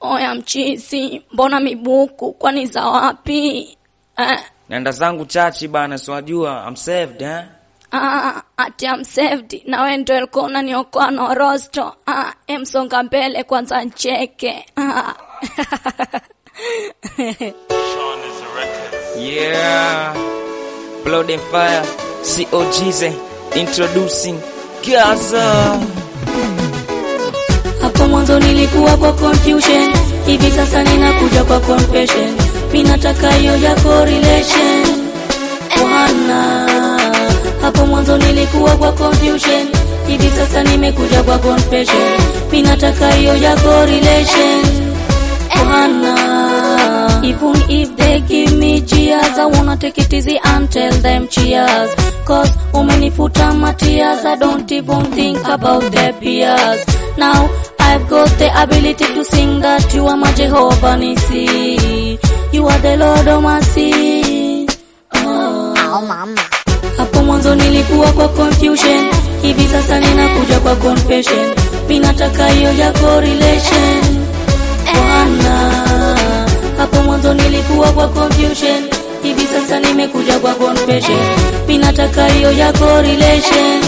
Oya mchizi, mbona mibuku? Kwani za wapi? Eh, Naenda zangu chachi bana, siwajua I'm saved eh? ah, ati I'm saved. Na wewe ndio ulikuwa unaniokoa na rosto. Ah, emsonga mbele kwanza ncheke. Ah. Yeah, blood and fire, COG's introducing Gaza. Hapo mwanzo nilikuwa kwa confusion, hivi sasa ninakuja kwa confession. Mimi nataka hiyo yako relation. Bwana, hapo mwanzo nilikuwa kwa confusion, hivi sasa nimekuja kwa confession. Mimi nataka hiyo yako relation. Bwana, even if they give me cheers, I wanna take it easy and tell them cheers. Cause umenifuta my tears, I don't even think about their peers. Now I've got the ability to sing that you are my Jehovah Nisi. You are the Lord of mercy. Oh. Hapo mwanzo nilikuwa kwa confusion, hivi sasa ninakuja kwa confession. Mimi nataka hiyo yako relation. Bwana, hapo mwanzo nilikuwa kwa confusion, hivi sasa nimekuja kwa confession. Mimi nataka hiyo yako relation.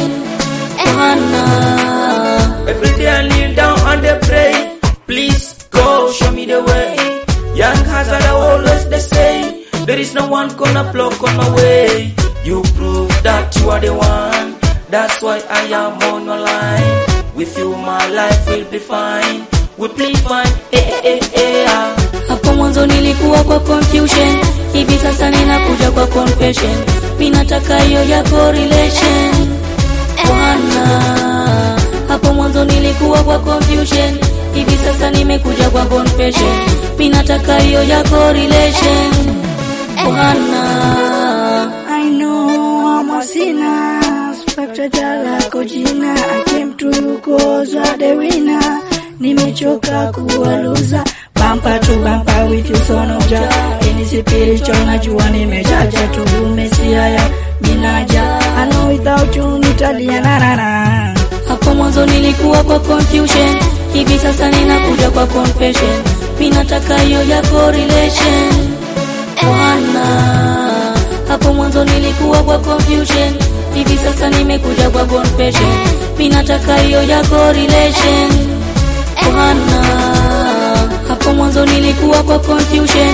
Bwana, Every day I kneel down and they pray. Please go show me the way. Young hazard I always they say. There is no one gonna block on my way. You prove that you are the one. That's why I am on your line. With you my life will be fine. We'll be fine. Eh, eh, eh, eh, ah. hapo mwanzo nilikuwa kwa confusion, hivi sasa ninakuja kwa confession. Mimi nataka hiyo yako relation. Bwana, hapo mwanzo nilikuwa kwa confusion, hivi sasa nimekuja kwa confession. Mimi nataka hiyo yako relation. Bwana, I know I'm a sinner, spectator lako jina. I came to you cause you are the winner. Nimechoka kuwa loser, bumper to bumper with you son of Jah. Any spiritual najua nimejaja tu umesia ya minaja. I know without you nitalia na na na. hapo mwanzo nilikuwa kwa confusion, hivi sasa ninakuja kwa confession. Mimi nataka hiyo yako relation. Bwana, hapo mwanzo nilikuwa kwa confusion, hivi sasa nimekuja kwa confession. Mimi nataka hiyo yako relation. Bwana, hapo mwanzo nilikuwa kwa confusion,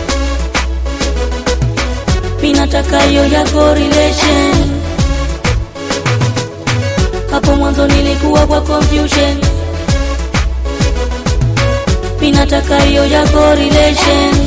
mimi nataka hiyo yako relation. Hapo mwanzo nilikuwa kwa confusion, mimi nataka hiyo yako relation.